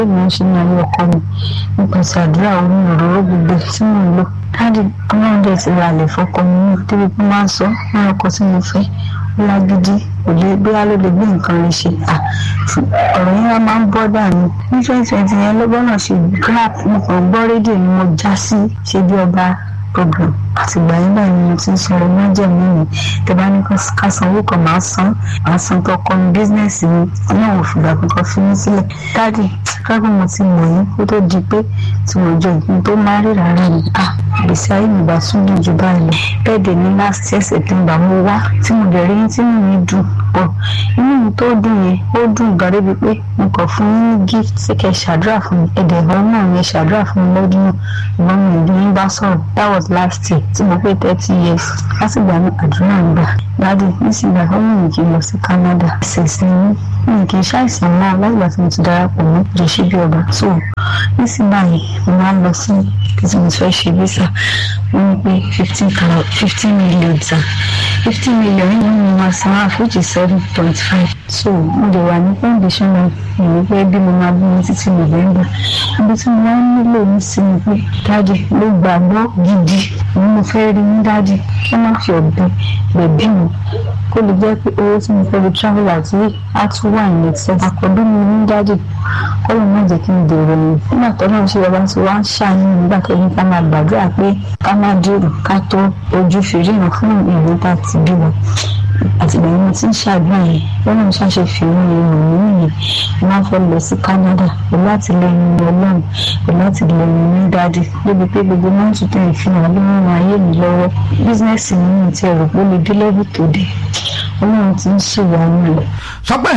mo ń ṣe ní ayé ọkọ mi nípasẹ̀ àdúrà omi òróró gbogbo tí mò ń lò dáàdì ọlọ́run dẹ̀ ti ra àlè fọkọ mi náà débi pé máa ń sọ ní ọkọ tí mo fẹ́ ó lágídí kò lè bóyá ló lè gbé nǹkan rẹ̀ ṣe ọ̀rọ̀ yẹn wá máa ń bọ́ dànù ní twenty twenty yẹn ló gbọ́dọ̀ ṣe grap mo kàn gbọ́ rédíò ni mo já sí ṣe bí ọba program àtìgbà yẹn báyìí ni mo ti ń sọ ọmọ jẹ̀mí mi tẹ bá ní ká sanwó kan máa san máa san tó kọ́ mi bísínẹ́sì mi náà ò fìgbà kankan fi mí sílẹ̀ dáàdì káàkiri mo ti mọ̀ yín kó tó di pé tí mo jọ ìpín tó máa rí rárá ni à gbèsè ayé mi bá tún dùn jù báyìí lọ bẹ́ẹ̀ dẹ̀ ní last year september mo wá tí mo dẹ̀ rí yín tí mo ní dùn pọ̀ inú mi tó dùn yẹn ó dùn gan débi pé mo kàn fún yín ní gift ṣé kẹ́ ṣàdúrà fún mi ẹ̀dẹ̀ ìbọn náà yẹn ṣàdúrà fún mi lọ́dún náà ìbọn mi ìlú yín bá sọ̀rọ̀ that was last year tí mo pé thirty years látìgbà náà àdúrà ń gbà dáàdì nísìnyí ó mú mi kí n lọ sí Canada ṣèṣin mi mi kì í ṣàìsàn náà látìgbà tí mo ti darapọ̀ mọ́ jẹ́sí bí ọba so nísìnyí báyìí mo máa ń lọ sí kí tí mo fẹ́ ṣe visa wọ́n ní pé fifteen fifteen million ta fifteen million yìí ni mo máa san half which is seven point five so mo lè wà ní foundation náà ìwé pé bí mo máa bí mi títí November ibi tí mo máa ń nílò ní sinmi pé dáàdì ló gbàgbọ́ gidi ni mo fẹ́ rí ní dáàdì kí wọ́n má fi ọ̀bẹ gbẹ̀bí mi kó lè jẹ́ pé owó tí mo fẹ́ fi travel out yìí á tún wà ní excess àkọ́bí mi ní dáàdì kó lè má jẹ́ kí n dèrò mi nígbà tó náà ṣe bàbá tí wọ́n á ṣàánú nígbà tó ní ká máa gbàdúrà pé ká má dèrò ká tó ojú fèrè fún ìlú tá ti bí wọn àtìgbà yẹn mo ti ń ṣàdúrà yẹn wọn náà ṣàṣe fi owó yẹn hàn mí nìyẹn mo máa ń fẹ́ lọ sí Canada pẹ̀lú àtìlẹ́yìn Ọlọ́run pẹ̀lú àtìlẹ́yìn ní dáadé débi pé gbogbo máa ń tún tẹ̀ fi hàn ló ń ran ayé mi lọ́wọ́ bísínẹ́sì mi ní ti ẹ̀rọ pé ó lè dé lẹ́bù tó dé Ọlọ́run ti ń ṣèwádìí rẹ̀. sọ pé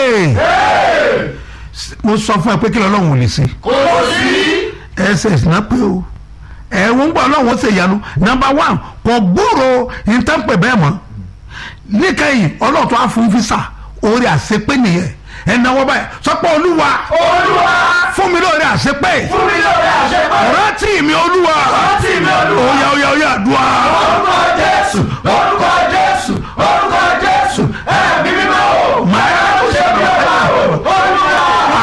mo sọ fún ẹ pé kí lọ́lọ́run ò lè ṣe. kò sí. ss náà pé o ẹ̀wọ̀n gbọ́ ọlọ́run ó ṣe ìyanu nọ́mbà one kò gbúrò ìtànpẹ̀ bẹ́ẹ̀ mọ́ níkẹyìn ọlọ́run tó á fún físà orí àṣepé nìyẹn ẹnáwó báyìí sọpọ olúwa olúwa fún mi lórí àṣepé fún mi lórí àṣepé rántí mi olúwa rántí mi olúwa oya oya oya àdúrà orúkọ jésù orúkọ jésù orúkọ jésù ẹ̀mí mímọ́ o máa ń ṣe bí ọba o olúwa.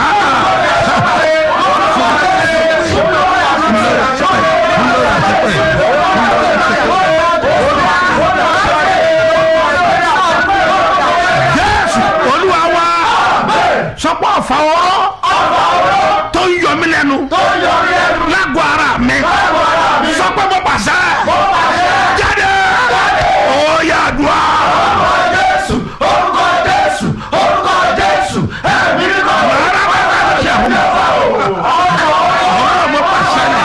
jésù olúwa wa sọpọ ọfà ọrọ tó ń yọ mí lẹ́nu lágọ̀ọ́ ara mi sọpọ mo pàṣẹ jáde oya àdúrà Jésù orúkọ Jésù orúkọ Jésù ẹ̀mí mímọ́ o. rárá bàbá mi ṣe àwọn ọ̀rọ̀ mo pàṣẹ ni.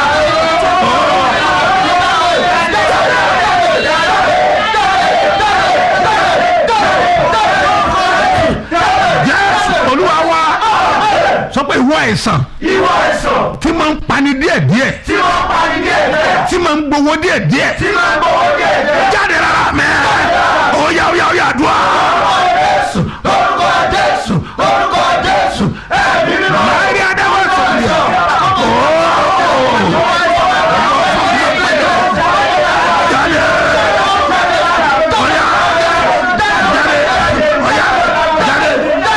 jésù olúwa wa sọ pé ìwọ àìsàn ìwọ àìsàn tí máa ń pani díẹ̀díẹ̀ tí wọ́n pa ní díẹ̀ díẹ̀ tí máa ń gbowó díẹ̀díẹ̀ tí máa ń gbowó díẹ̀ díẹ̀. jáde rárá mẹ́ oya oya oya àdúrà Jésù orúkọ Jésù orúkọ Jésù ẹ̀mí mímọ́ o. láìrí adáwọ̀ sọ̀rọ̀ jáde oya jáde oya jáde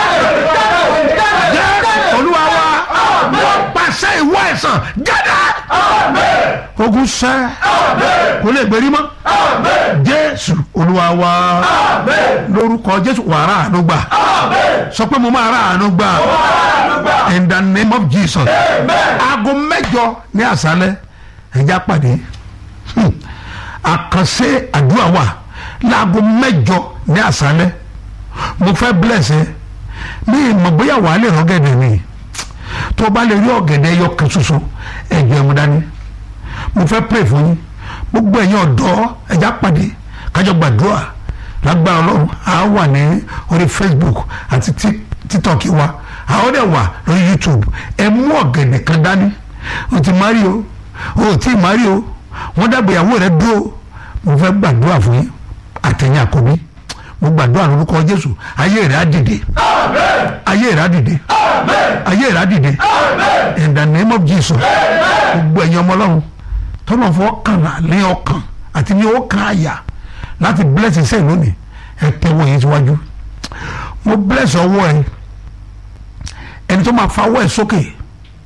jẹ́ olúwa wa pàṣẹ ìwọ àìsàn jáde ogun sẹ́ kò lè gbèrí mọ́ jésù olúwa wa lórúkọ jésù wàrà àánú gbà sọ pé mo máa rà àánú gbà in the name of jesus aago mẹ́jọ ní àṣálẹ́ ẹjá pàdé Hmm. àkànṣe àdúrà wà láago mẹ́jọ ní àṣálẹ́ mo fẹ́ bless ẹ ní ìmọ̀ bóyá wàá lè rán gẹ̀dẹ̀ mi tó o bá lè rí ọ̀gẹ̀dẹ̀ ẹyọ kan ṣoṣo ẹ̀jẹ̀ mu dání mo fẹ́ pray fún yín gbogbo ẹ̀yin ọ̀dọ́ ẹ̀já pàdé kájọ gbàdúrà lágbára ọlọ́run a wà ní orí facebook àti Tik- tiktok wa a ó dẹ̀ wà lórí youtube ẹ mú ọ̀gẹ̀dẹ̀ kan dání o ti mari o o ti mari o wọ́n dàgbé ìyàwó rẹ dúró mo fẹ́ gbàdúrà fún yín àtẹ̀yìn àkọ́bí mo gbàdúrà lórúkọ jésù ayé rẹ á dìde ayé rẹ á dìde ayé rẹ á dìde in the name of jesus gbogbo ẹ̀yin ọmọ ọlọ́run tọ́nà fọ́ kàn ní ọkàn àti ní ọkàn àyà láti bless iṣẹ́ lónìí ẹ tẹ́wọ́ yín síwájú mo bless ọwọ́ ẹ ẹni tó máa fa ọwọ́ ẹ sókè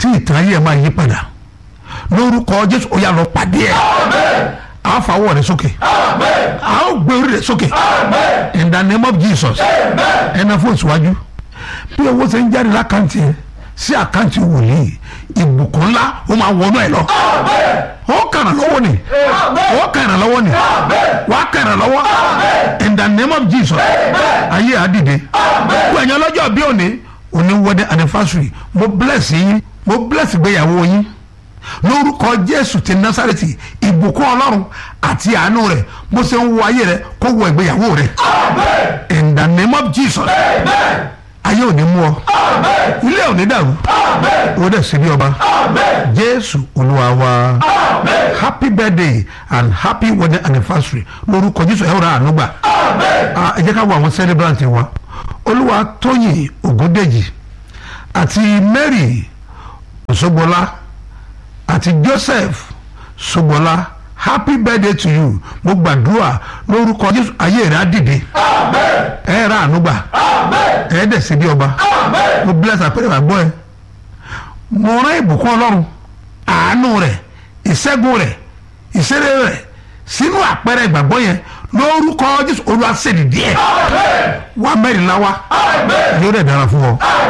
tí ìtàn ayé ẹ̀ máa yí padà lórúkọ jésù ó yá lọ pàdé ẹ̀ a fa ọwọ́ rẹ sókè a ó gbé orí rẹ sókè in the name of jesus ẹnà fún ìsíwájú bí owó ṣe ń jáde lákàntì ẹ sí àkáǹtì wòlíì ìbùkún ńlá ó máa wọnú ẹ lọ ó kàrà lọ́wọ́ ni ó kàrà lọ́wọ́ ni wà á kàrà lọ́wọ́ in the name of jesus ayé àdìde gbẹ̀yìn ọlọ́jọ́ bí òní òní wedding anniversary mo bless yín mo bless gbéyàwó yín lórúkọ jésù ti násàrètì ìbùkún ọlọ́run àti àánú rẹ̀ bó ṣe ń wọ ayé rẹ̀ kó wọ ìgbéyàwó rẹ̀ in the name of jesus ayé ò ní mú ọ ilé ò ní dàrú ó dẹ̀ sí bí ọba jésù olúwa wa happy birthday and happy wedding anniversary lórúkọ jésù ẹ̀ rà àánú gbà ẹ jẹ́ ká wo àwọn celebrant wa olúwa tóyìn ògúndèjì àti mary òṣogbola àti joseph ṣogbola happy birthday to you mo gbàdúrà lórúkọ jésù ayé rẹ á dìde ẹ rà àánú gbà ẹ dẹ̀ sí bí ọba mo bless àpẹẹrẹ àgbọ̀ ẹ mo rán ìbùkún ọlọ́run àánú rẹ̀ ìṣẹ́gun rẹ̀ ìṣeré rẹ̀ sínú àpẹẹrẹ ìgbàgbọ́ yẹn lórúkọ jésù olúwa ṣèdí díẹ̀ wá mẹ́rìnlá wa yóò dẹ̀ dára fún ọ